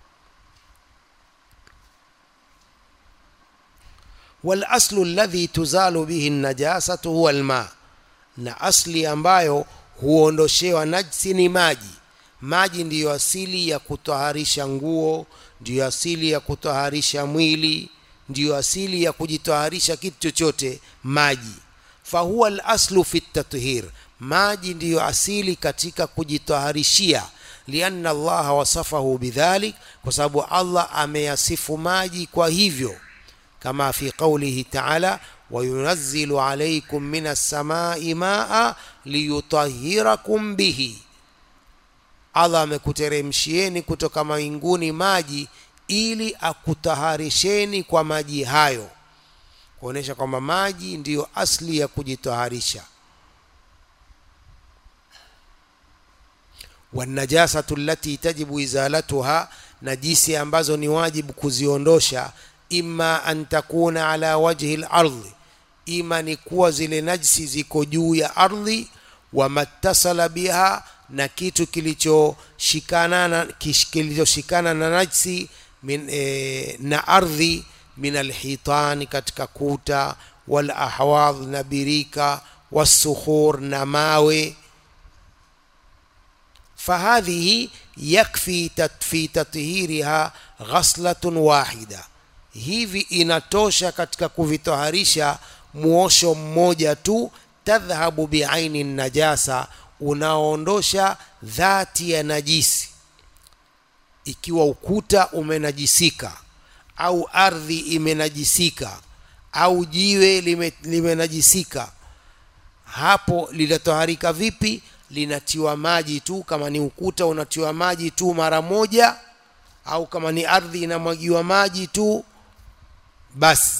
S2: walaslu alladhi tuzalu bihi najasatu huwa alma na asli ambayo huondoshewa najsi ni maji maji ndiyo asili ya kutaharisha nguo ndiyo asili ya kutaharisha mwili ndiyo asili ya kujitaharisha kitu chochote maji fahuwa alaslu fi tathir maji ndiyo asili katika kujitaharishia lianna allaha wasafahu bidhalik kwa sababu allah ameyasifu maji kwa hivyo kama fi qaulihi taala wayunazzilu alaikum min assamai maa liyutahirakum bihi allah amekuteremshieni kutoka mawinguni maji ili akutaharisheni kwa maji hayo kuonyesha kwamba maji ndiyo asli ya kujitaharisha wanajasatu allati tajibu izalatuha najisi ambazo ni wajibu kuziondosha imma an takuna ala wajhi lardhi ima ni kuwa zile najsi ziko juu ya ardhi wamattasala biha na kitu kilichoshikana na kilichoshikana na najsi min, e, na ardhi min alhitani katika kuta walahwadh na birika wasukhur na mawe فهذه يكفي في تطهيرها غسلة واحدة hivi inatosha katika kuvitoharisha muosho mmoja tu tadhhabu biaini najasa unaondosha dhati ya najisi ikiwa ukuta umenajisika au ardhi imenajisika au jiwe lime, limenajisika hapo linatoharika vipi linatiwa maji tu kama ni ukuta unatiwa maji tu mara moja au kama ni ardhi inamwagiwa maji tu basi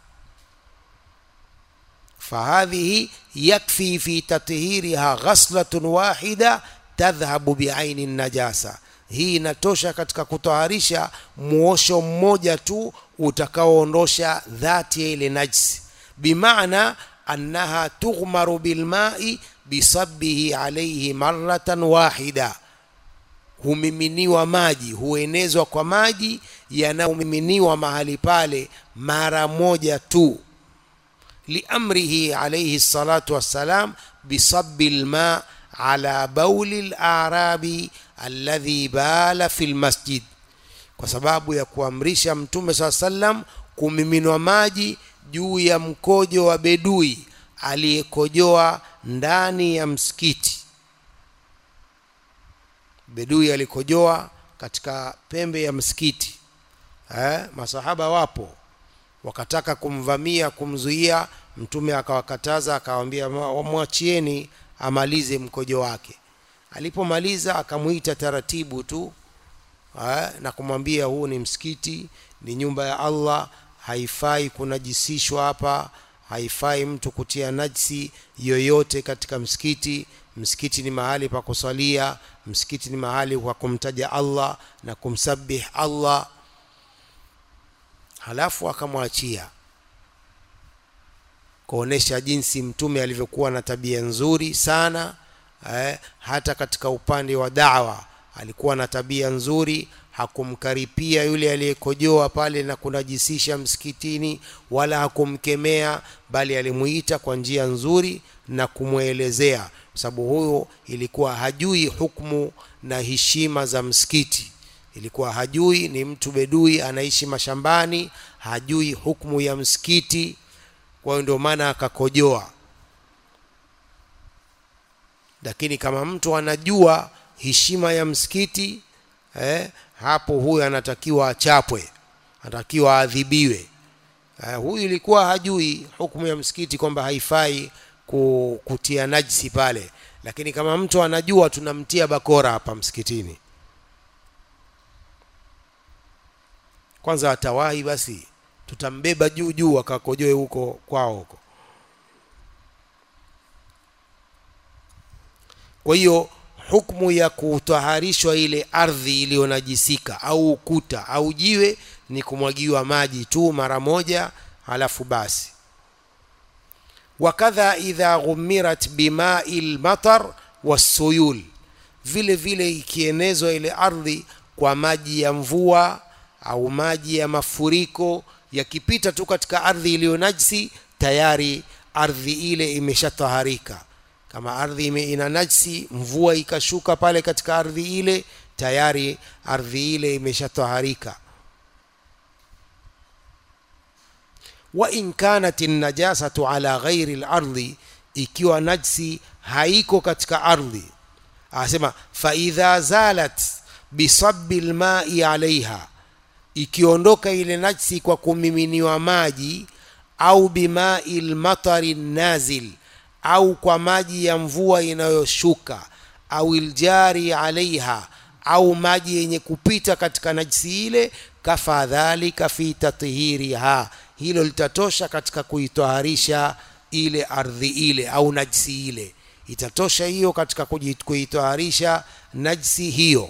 S2: fahadhihi yakfi fi tathhiriha ghaslatun wahida tadhhabu biaini najasa hii inatosha katika kutoharisha muosho mmoja tu utakaoondosha dhati ya ile najsi bimaana annaha tughmaru bilmai bisabbihi alaihi maratan wahida humiminiwa maji huenezwa kwa maji yanayomiminiwa mahali pale mara moja tu liamrihi alayhi salatu wassalam bisabbi lma ala bauli larabi alladhi bala fi lmasjid kwa sababu ya kuamrisha mtume saa sallam kumiminwa maji juu ya mkojo wa bedui aliyekojoa ndani ya msikiti bedui alikojoa katika pembe ya msikiti eh, masahaba wapo wakataka kumvamia kumzuia mtume akawakataza akawambia mwachieni amalize mkojo wake alipomaliza akamwita taratibu tu eh, na kumwambia huu ni msikiti ni nyumba ya allah haifai kunajisishwa hapa haifai mtu kutia najsi yoyote katika msikiti msikiti ni mahali pa kusalia msikiti ni mahali pa kumtaja allah na kumsabih allah halafu akamwachia kuonesha jinsi mtume alivyokuwa na tabia nzuri sana eh, hata katika upande wa dawa alikuwa na tabia nzuri hakumkaripia yule aliyekojoa pale na kunajisisha msikitini wala hakumkemea bali alimuita kwa njia nzuri na kumwelezea kwa sababu huyo ilikuwa hajui hukmu na heshima za msikiti ilikuwa hajui ni mtu bedui anaishi mashambani hajui hukmu ya msikiti kwa hiyo ndio maana akakojoa lakini kama mtu anajua heshima ya msikiti eh, hapo huyu anatakiwa achapwe anatakiwa aadhibiwe eh, huyu ilikuwa hajui hukumu ya msikiti kwamba haifai kutia najisi pale lakini kama mtu anajua tunamtia bakora hapa msikitini kwanza atawahi basi tutambeba juu juu akakojoe huko kwao huko kwa hiyo hukmu ya kutaharishwa ile ardhi iliyonajisika au ukuta au jiwe ni kumwagiwa maji tu mara moja halafu basi wakadha idha ghumirat bimai lmatar wassuyul vile vile ikienezwa ile ardhi kwa maji ya mvua au maji ya mafuriko yakipita tu katika ardhi iliyo najsi tayari ardhi ile imeshataharika kama ardhi ina najsi mvua ikashuka pale katika ardhi ile tayari ardhi ile imeshataharika wa in kanat najasatu ala ghairi lardhi ikiwa najsi haiko katika ardhi anasema faidha zalat bisabbi lmai alaiha ikiondoka ile najsi kwa kumiminiwa maji au bimai lmatari nazil au kwa maji ya mvua inayoshuka au iljari alaiha au maji yenye kupita katika najisi ile kafa dhalika fi tathiriha hilo litatosha katika kuitoharisha ile ardhi ile au najisi ile itatosha hiyo katika kuitoharisha najisi hiyo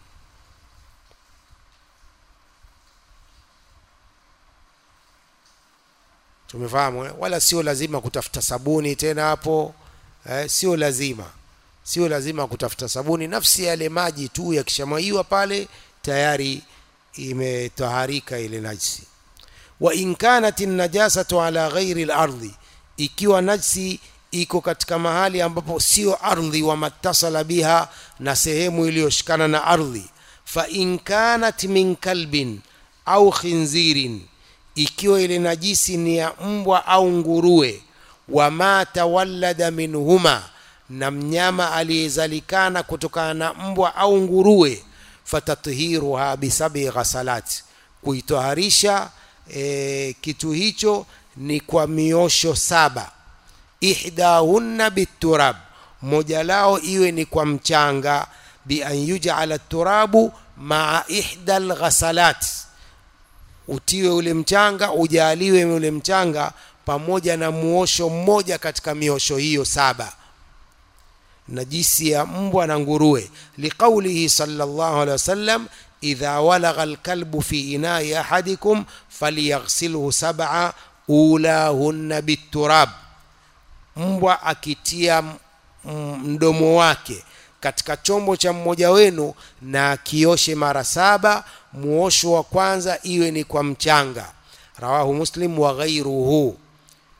S2: tumefahamu eh? wala sio lazima kutafuta sabuni tena hapo eh, sio lazima sio lazima kutafuta sabuni nafsi yale maji tu yakishamwaiwa pale tayari imetaharika ile najsi wa in kanat najasatu ala ghairi lardhi ikiwa najsi iko katika mahali ambapo sio ardhi wa matasala biha na sehemu iliyoshikana na ardhi fa in kanat min kalbin au khinzirin ikiwa ile najisi ni ya mbwa au nguruwe wama tawallada minhuma na mnyama aliyezalikana kutokana na mbwa au nguruwe fatathiruha bisabi ghasalat kuitoharisha e, kitu hicho ni kwa miosho saba ihdahunna biturab moja lao iwe ni kwa mchanga bi an yujala turabu maa ihda lghasalat utiwe ule mchanga ujaliwe ule mchanga pamoja na muosho mmoja katika miosho hiyo saba najisi ya mbwa na nguruwe liqaulihi sallallahu alaihi wasallam idha walagha alkalbu fi inai ahadikum falyaghsilhu sab'a ulahunna biturab mbwa akitia mdomo wake katika chombo cha mmoja wenu na kioshe mara saba muosho wa kwanza iwe ni kwa mchanga rawahu muslim wa ghairuhu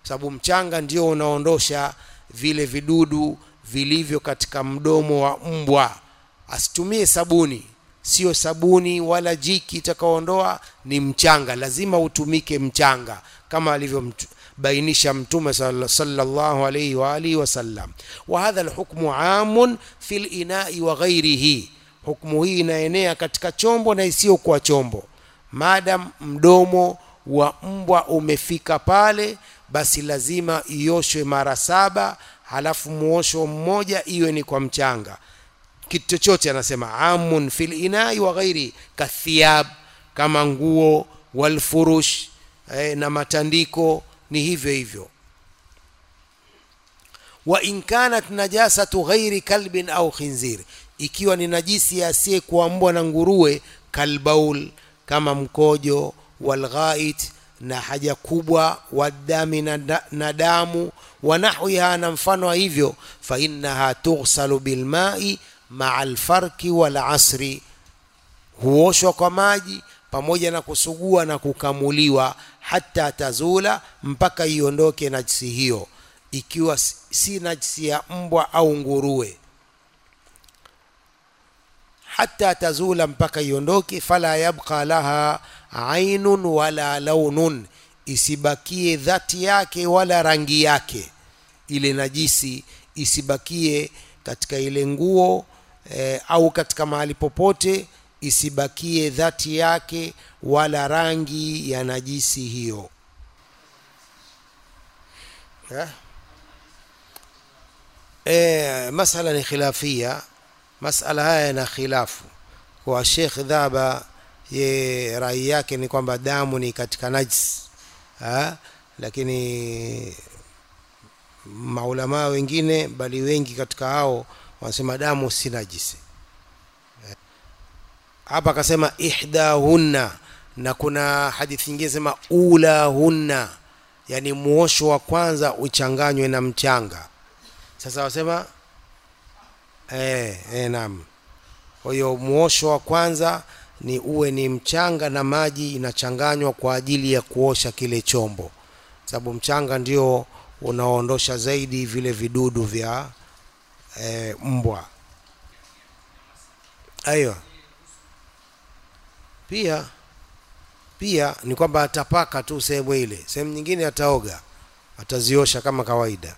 S2: sababu mchanga ndio unaondosha vile vidudu vilivyo katika mdomo wa mbwa asitumie sabuni sio sabuni wala jiki itakaoondoa ni mchanga lazima utumike mchanga kama alivyobainisha mtume sallallahu alayhi wa alihi wasallam wa hadha alhukmu amun fil inai wa ghairihi hukmu hii inaenea katika chombo na isiyokuwa chombo madam mdomo wa mbwa umefika pale basi lazima ioshwe mara saba halafu muosho mmoja iwe ni kwa mchanga kitu chochote anasema amun fil inai wa ghairi kathiyab kama nguo walfurush eh, na matandiko ni hivyo hivyo wa in kanat najasatu ghairi kalbin au khinzir ikiwa ni najisi asiyekuwa mbwa na nguruwe kalbaul kama mkojo walghait na haja kubwa wadami na, na damu wa nahwiha na mfano wa hivyo fa innaha tughsalu bilmai maa alfarki wal asri huoshwa kwa maji pamoja na kusugua na kukamuliwa hata tazula mpaka iondoke najisi hiyo ikiwa si najisi ya mbwa au nguruwe hata tazula mpaka iondoke fala yabqa laha ainun wala launun isibakie dhati yake wala rangi yake ile najisi isibakie katika ile nguo e, au katika mahali popote isibakie dhati yake wala rangi ya najisi hiyo yeah. e, masala ni khilafia masala haya yana khilafu kwa Sheikh Dhaba ye rai yake ni kwamba damu ni katika najis ha? lakini maulamaa wengine bali wengi katika hao wanasema damu si najisi hapa akasema ihdahunna na kuna hadithi nyingine sema ulahunna yani muosho wa kwanza uchanganywe na mchanga sasa wasema eh, eh, naam kwa hiyo muosho wa kwanza ni uwe ni mchanga na maji inachanganywa kwa ajili ya kuosha kile chombo sababu mchanga ndio unaondosha zaidi vile vidudu vya e, mbwa aiyo pia pia ni kwamba atapaka tu sehemu ile sehemu nyingine ataoga ataziosha kama kawaida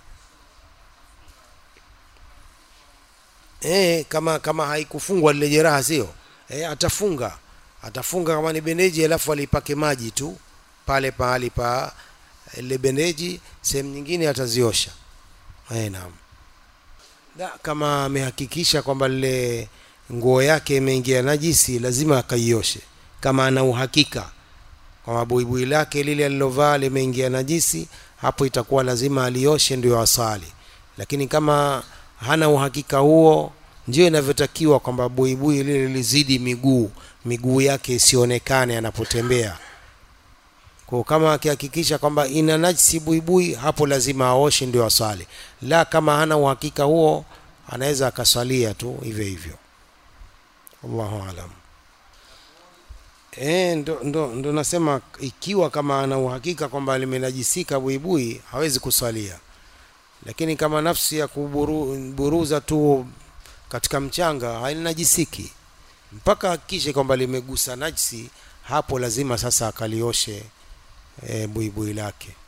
S2: e, kama kama haikufungwa lile jeraha sio e, atafunga atafunga kama ni bendeji alafu alipake maji tu pale pahali pa ile bendeji sehemu nyingine ataziosha e, naam da, kama amehakikisha kwamba lile nguo yake imeingia najisi lazima akaioshe kama ana uhakika kwamba buibui lake lile alilovaa limeingia najisi hapo itakuwa lazima alioshe ndio asali lakini kama hana uhakika huo ndio inavyotakiwa kwamba buibui lile lizidi miguu miguu yake isionekane anapotembea kwa kama akihakikisha kwamba ina najisi buibui hapo lazima aoshe ndio aswali la kama hana uhakika huo anaweza akaswalia tu hivyo hivyo Allahu alam E, ndo, ndo, ndo nasema ikiwa kama ana uhakika kwamba limenajisika buibui hawezi kuswalia lakini kama nafsi ya kuburuza tu katika mchanga halinajisiki mpaka hakikishe kwamba limegusa najisi hapo lazima sasa akalioshe e, buibui lake